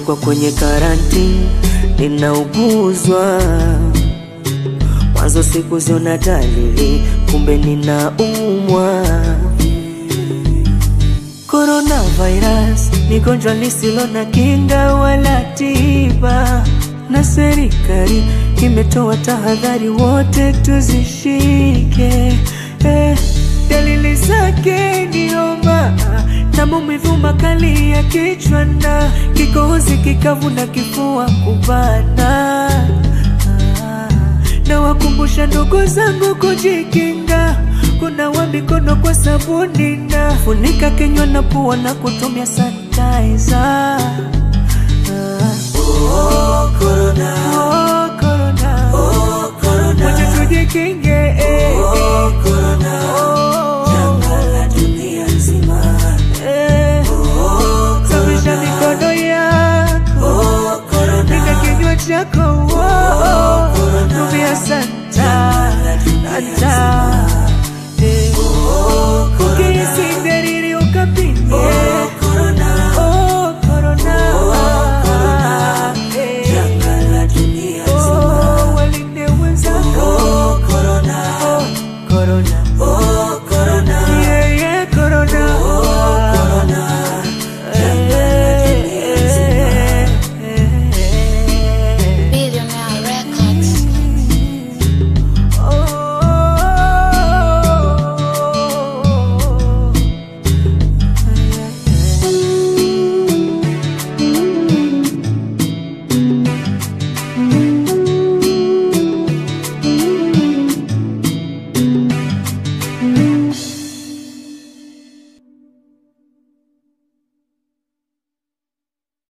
nimewekwa kwenye karantini, ninauguzwa mwanzo sikuziona dalili, kumbe ninaumwa. Coronavirus ni gonjwa lisilo na kinga wala tiba, na serikali imetoa tahadhari, wote tuzishike. Eh, dalili zake ni homa na maumivu makali ya kichwa na kikohozi kikavu na kifua kubana. Ah, na wakumbusha ndugu zangu kujikinga, kunawa mikono kwa sabuni na funika kinywa na pua na kutumia sanitizer. Ah. Oh, corona. Oh, corona. Oh, corona. Wacha tujikinge